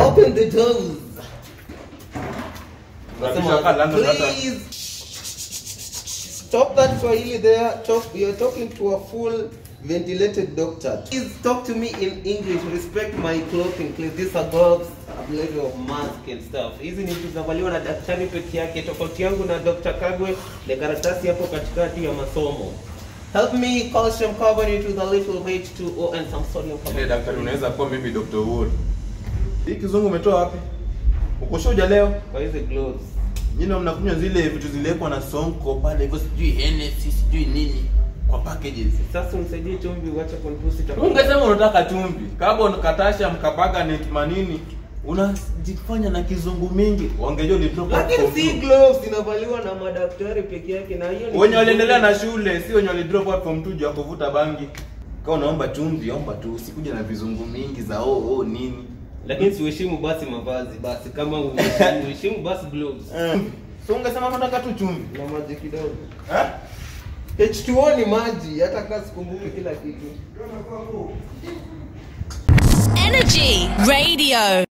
Open the doors. Unapisha kaa London hata- Please stop that Swahili there. Talk, you're talking to a full ventilated doctor. Please talk to me in English. Respect my clothing, please. These are gloves, a level of mask and stuff. Hizi ni vitu zinavaliwa na daktari peke yake. Tofauti yangu na Dr. Kagwe ni karatasi hapo katikati ya masomo. Help me calcium carbonate with a little H2O and some sodium Ile carbonate. daktari unaweza kuwa mimi Dr. Wood. Hii kizungu umetoa wapi? Uko shuja leo? Kwa hizi gloves. Nyinyi mnakunywa zile vitu ziliwekwa na Sonko pale hivyo sijui Hennessy sijui nini kwa packages. Sasa unisaidie chumvi uache kunipusi Ungesema unataka chumvi, carbon katasha mkabaga net manini. Unajifanya na kizungu mingi. Wangejua ulitoka Lakini si gloves zinavaliwa na madaktari peke yake na hiyo ni wenye waliendelea na shule si wenye walidrop out from two juu ya kuvuta bangi. Kama unaomba chumvi, omba tu, usikuja na vizungu mingi za oh oh nini. lakini siuheshimu basi mavazi basi kama uheshimu uheshimu basi gloves So ungesema unataka tu chumvi. na maji kidogo Eh? H2O ni maji hata kama sikumbuki kila kitu Energy Radio.